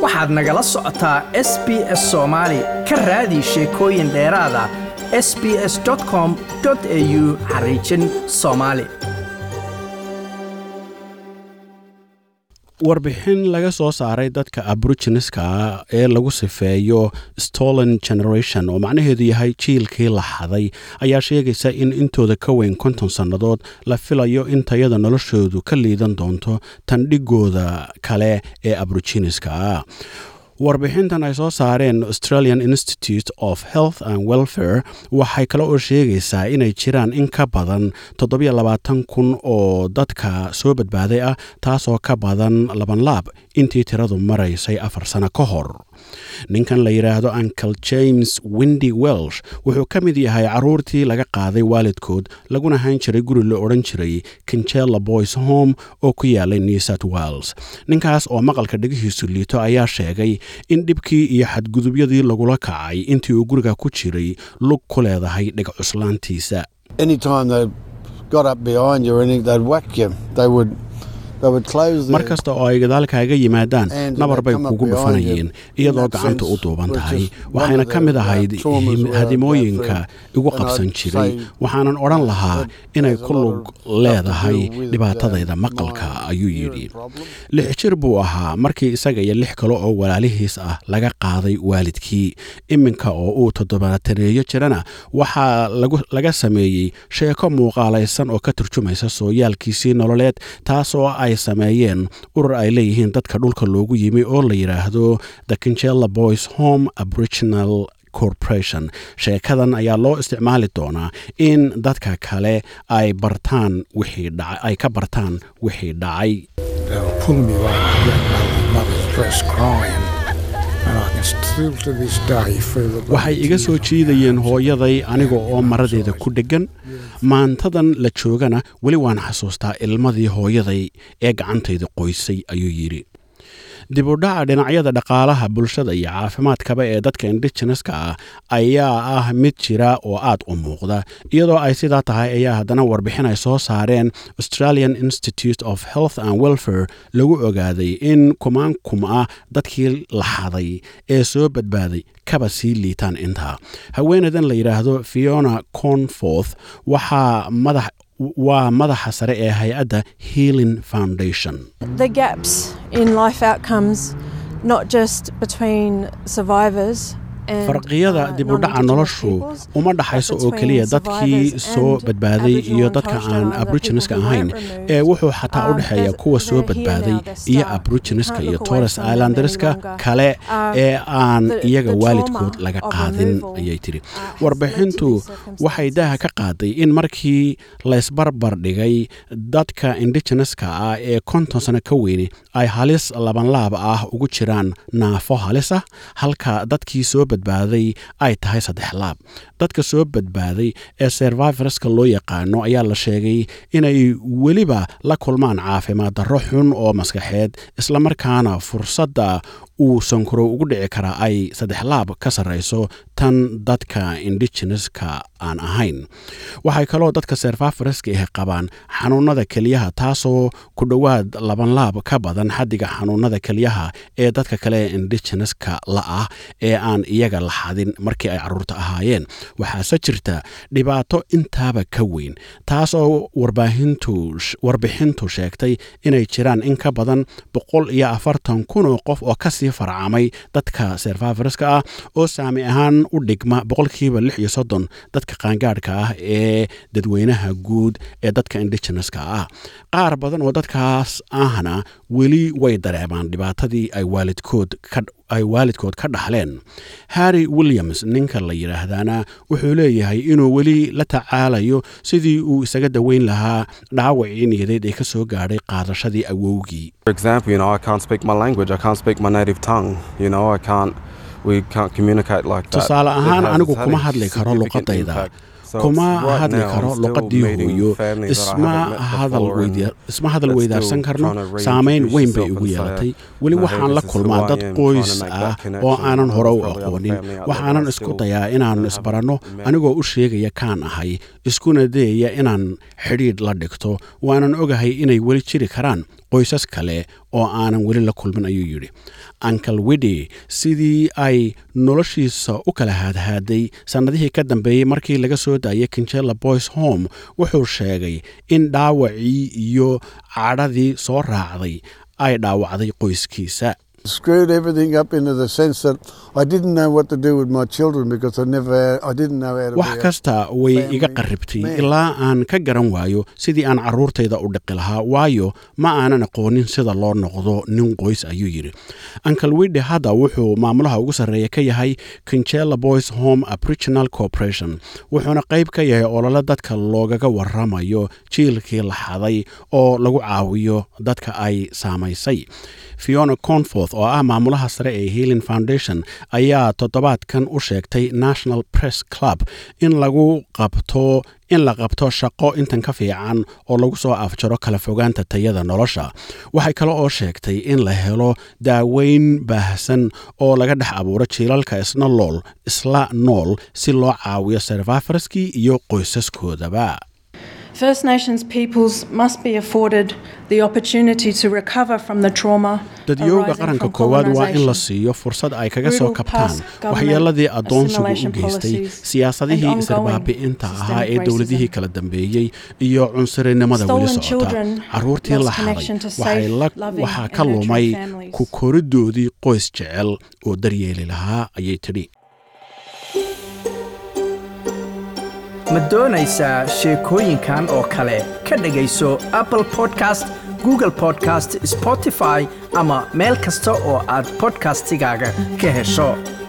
waxaad nagala socotaa s b s soomaali ka raadi sheekooyin dheeraada s b s com au xariijin soomaali warbixin laga soo saaray dadka aboriginiska ee lagu sifeeyo stolen generation oo macnaheedu yahay jiilkii la xaday ayaa sheegaysa in intooda ka weyn konton sannadood la filayo in tayada noloshoodu ka liidan doonto tandhigooda kale ee aboriginiska warbixintan ay soo saareen australian institute of health and welfare waxay kale oo sheegaysaa inay jiraan in ka badan kun oo dadka soo badbaaday ah taasoo ka badan labanlaab intii tiradu maraysay afar sano ka hor ninkan la yidhaahdo uncle james windy welsh wuxuu ka mid yahay caruurtii laga qaaday waalidkood laguna hayn jiray guri la odhan jiray kinjela boys home oo ku yaalay new south wales ninkaas oo maqalka dhegihiisu liito ayaa sheegay in dhibkii iyo xadgudubyadii lagula kacay intii uu guriga ku jiray lug ku leedahay dheg cuslaantiisa mar kasta oo ay gadaalkaaga yimaadaan nabar bay kugu dhufanayeen iyadoo gacanta u duuban tahay waxayna ka mid ahayd hadimooyinka igu qabsan jiray waxaanan odhan lahaa inay ku lug leedahay dhibaatadayda maqalka ayuu yidhi lix jir buu ahaa markii isaga iyo lix kale oo walaalihiis ah laga qaaday waalidkii iminka oo uu toddobaataneeyo jirana waxaa laga sameeyey sheeko muuqaalaysan oo ka turjumaysa sooyaalkiisii nololeed taasoo ay sameeyeen urur ay leeyihiin dadka dhulka loogu yimi oo la yidhaahdo the kinjela boys home aboriginal corporation sheekadan ayaa loo isticmaali doonaa in dadka kale ay bartaan wixii ay ka bartaan wixii dhacay waxay iga soo jiidayeen hooyaday aniga oo maradeeda ku dheggan maantadan la joogana weli waan xasuustaa ilmadii hooyaday ee gacantayda qoysay ayuu yidhi dibudhaca dhinacyada dhaqaalaha bulshada iyo caafimaadkaba ee dadka indigeneska ah ayaa ah mid jira oo aad u muuqda iyadoo ay sidaa tahay ayaa haddana warbixin ay soo saareen australian institute of health and welfare lagu ogaaday in kumaan kum ah dadkii la xaday ee soo badbaaday kaba sii liitaan intaa haweeneydan la yidhaahdo fiona conforth waxaa madax waa madaxa sare ee hay-adda healing foundation the gaps in life outcomes not just between survivors farqiyada dibudhaca noloshu uma dhaxayso oo keliya dadkii soo badbaaday iyo dadka aan aboriginiska ahayn ee wuxuu xataa u dhexeeya kuwa soo badbaaday iyo aboriginiska iyo torres islanderska kale ee aan iyaga waalidkood laga qaadin ayay tiri warbixintu waxay daaha ka qaaday in markii laysbarbar dhigay dadka indigeneska ah ee konton sano ka weyni ay halis labanlaab ah ugu jiraan naafo halis ah halka dadkii soo badbaaday ay tahay saddex laab dadka soo badbaaday ee servivorska loo yaqaano ayaa la sheegay inay weliba la kulmaan caafimaad darro xun oo maskaxeed islamarkaana fursadda uu sankuro ugu dhici karaa ay saddex laab ka sarrayso tan dadka indigeneska aan ahayn waxay kaloo dadka servaforeska ah qabaan xanuunada keliyaha taasoo ku dhowaad labanlaab ka badan xaddiga xanuunada keliyaha ee dadka kale ee indigeneska la ah ee aan iyaga la xadin markii ay carruurta ahaayeen waxaase jirta dhibaato intaaba ka weyn taasoo warbixintu sheegtay inay jiraan in ka badan boqol iyo afartan kun oo qof oo kasii farcamay dadka servaforeska ah oo saami ahaan u dhigma boqolkiiba lix iyo soddon dadka qaangaadhka ah ee dadweynaha guud ee dadka indigeneska ah qaar badan oo dadkaas ahna weli way dareemaan dhibaatadii ay waalidkood ka ay waalidkood ka dhaxleen harry williams ninka la yidhaahdaana wuxuu leeyahay inuu weli la tacaalayo sidii uu isaga daweyn lahaa dhaawacii niyadeed ee ka soo gaadhay qaadashadii awowgii tusaale ahaan anigu kuma hadli karo luqadayda kuma hadli karo luqadii hooyo isma hadal weydaarsan karno saamayn weyn bay igu yeelatay weli waxaan la kulmaa dad qoys ah oo aanan hore u aqoonin waxaanan isku dayaa inaannu isbaranno anigoo u sheegaya kaan ahay iskuna dayaya inaan xidhiidh la dhigto waanan ogahay inay weli jiri karaan qoysas kale oo aanan weli la kulmin ayuu yidhi ankle widdy sidii ay noloshiisa u kala haadhaaday sannadihii ka dambeeyey markii laga soo daayay kinjela boys home wuxuu sheegay in dhaawacii iyo cadhadii soo raacday ay dhaawacday qoyskiisa screwed everything up into the sense that I didn't know what to do with my children because I never, I didn't know how to wax be a- kasta way family iga qarribtay man. ilaa aan ka garan waayo sidii aan carruurtayda u dhiqi lahaa waayo ma aanan aqoonin sida loo noqdo nin qoys ayuu yidhi ankle widde hadda wuxuu maamulaha ugu sarreeya ka yahay kinjela boys home aboriginal corporation wuxuuna qayb ka yahay olole dadka loogaga waramayo jiilkii la xaday oo lagu caawiyo dadka ay saamaysay fiona conforth oo ah maamulaha sare ee healing foundation ayaa toddobaadkan u sheegtay national press club in lagu qabto in la qabto shaqo intan ka fiican oo lagu soo afjaro kala fogaanta tayada nolosha waxay kale oo sheegtay in la helo daaweyn baahsan oo laga dhex abuuro jiilalka isna lool isla nool si loo caawiyo servafarskii iyo qoysaskoodaba First Nations peoples must be afforded the opportunity to recover from the trauma dadyowga arising qaranka from koowaad waa in la colonisation. siiyo fursad ay kaga soo Brutal kabtaan past government waxyeeladii adoonsigu u assimilation geystay policies siyaasadihii and ongoing isarbaabi'inta ahaa ee systemic dowladihii racism. kala dambeeyey iyo cunsurinimada weli Stolen socota children carruurtii lost la xaday connection to waxay safe, la- loving waxaa and ka nurturing lumay families. ku koridoodii qoys jecel oo daryeeli lahaa ayay tidhi ma doonaysaa sheekooyinkan oo kale ka dhegayso apple podcast google podcast spotify ama meel kasta oo aad podcastigaaga ka hesho